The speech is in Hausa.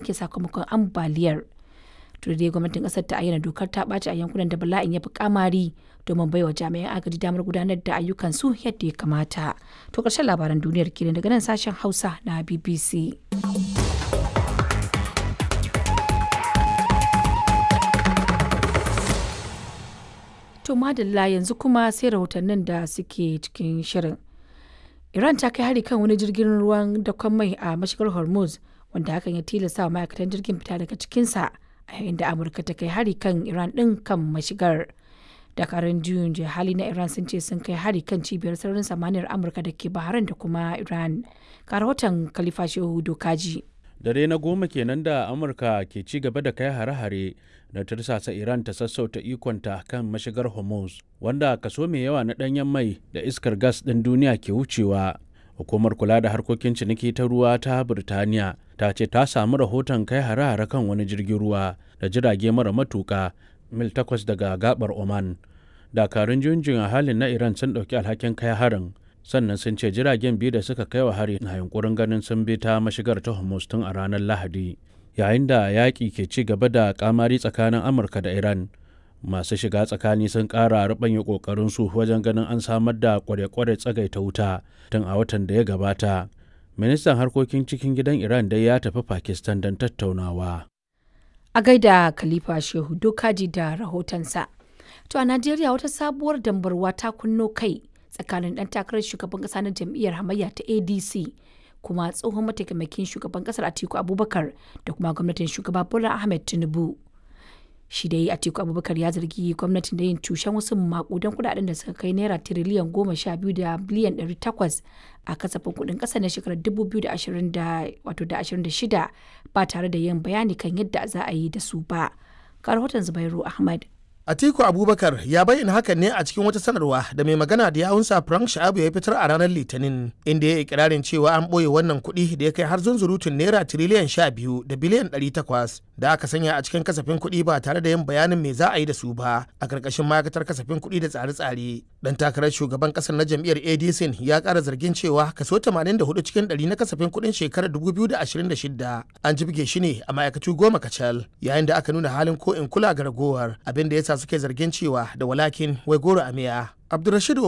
yankin sakamakon ambaliyar. to dai gwamnatin kasar ta ayyana dokar ta ɓaci a yankunan da bala'in ya fi kamari domin baiwa jami'an agaji damar gudanar da ayyukan su yadda ya kamata to ƙarshen labaran duniyar kenan daga nan sashen hausa na bbc to madalla yanzu kuma sai rahotannin da suke cikin shirin iran ta kai hari kan wani jirgin ruwan dakon mai a mashigar hormuz wanda hakan ya tilasta wa ma'aikatan jirgin fita daga cikinsa a yayin da amurka ta kai hari kan iran din kan mashigar dakarun juyin hali na iran sun ce sun kai hari kan cibiyar sararin samaniyar amurka da ke bahrain da kuma iran ga rahoton khalifa shehu dokaji dare na goma kenan da amurka ke ci gaba da kai hare-hare da tursasa iran ta sassauta ikonta kan mashigar hormuz wanda kaso mai yawa na danyen mai da iskar gas ɗin duniya ke wucewa hukumar kula da harkokin ciniki ta ruwa ta birtaniya ta ce ta samu rahoton kai hare-hare kan wani jirgin ruwa da jirage mara matuka mil takwas daga gabar oman dakarun junjin a halin na iran sun ɗauki alhakin kai harin sannan sun ce jiragen biyu da suka kai wa hari na yunkurin ganin sun bi ta mashigar ta hormuz tun a ranar lahadi yayin da yaƙi ke ci gaba da kamari tsakanin amurka da iran masu shiga tsakani sun ƙara ruɓanya ƙoƙarinsu wajen ganin an samar da kware-kware tsagaita wuta tun a watan da ya gabata ministan harkokin cikin gidan iran dai ya tafi pakistan don tattaunawa a gaida khalifa shehu dokaji da rahotonsa to a najeriya wata sabuwar dambarwa ta kunno kai tsakanin dan takarar shugaban kasa na jam'iyyar hamayya ta adc kuma tsohon mataimakin shugaban kasar atiku abubakar da kuma gwamnatin shugaba bola ahmed tinubu shi dai atiku abubakar ya zargi gwamnatin da yin cushen wasu makudan kudaden da suka kai naira tiriliyan goma sha biyu da biliyan ɗari takwas a kasafin kudin ƙasa na shekarar dubu biyu da ashirin da wato da ashirin da shida ba tare da yin bayani kan yadda za a yi da su ba ga rahoton zubairu ahmad Atiku Abubakar ya bayyana hakan ne a cikin wata sanarwa da mai magana da yawunsa Frank Sha'abu ya fitar a ranar Litinin inda ya yi ikirarin cewa an ɓoye wannan kuɗi da ya kai har zunzurutun naira tiriliyan sha biyu da biliyan ɗari takwas da aka sanya a cikin kasafin kuɗi ba tare da yin bayanin me za a yi da su ba a ƙarƙashin ma'aikatar kasafin kuɗi da tsare-tsare. Dan takarar shugaban ƙasar na jam'iyyar ADC ya ƙara zargin cewa kaso 84 cikin ɗari na kasafin kuɗin shekarar 2026 an jibge shi ne a ma'aikatu goma kacal yayin da aka nuna halin ko in kula ga ragowar abin da ya sa suke zargin cewa da walakin wai goro a miya. Abdulrashid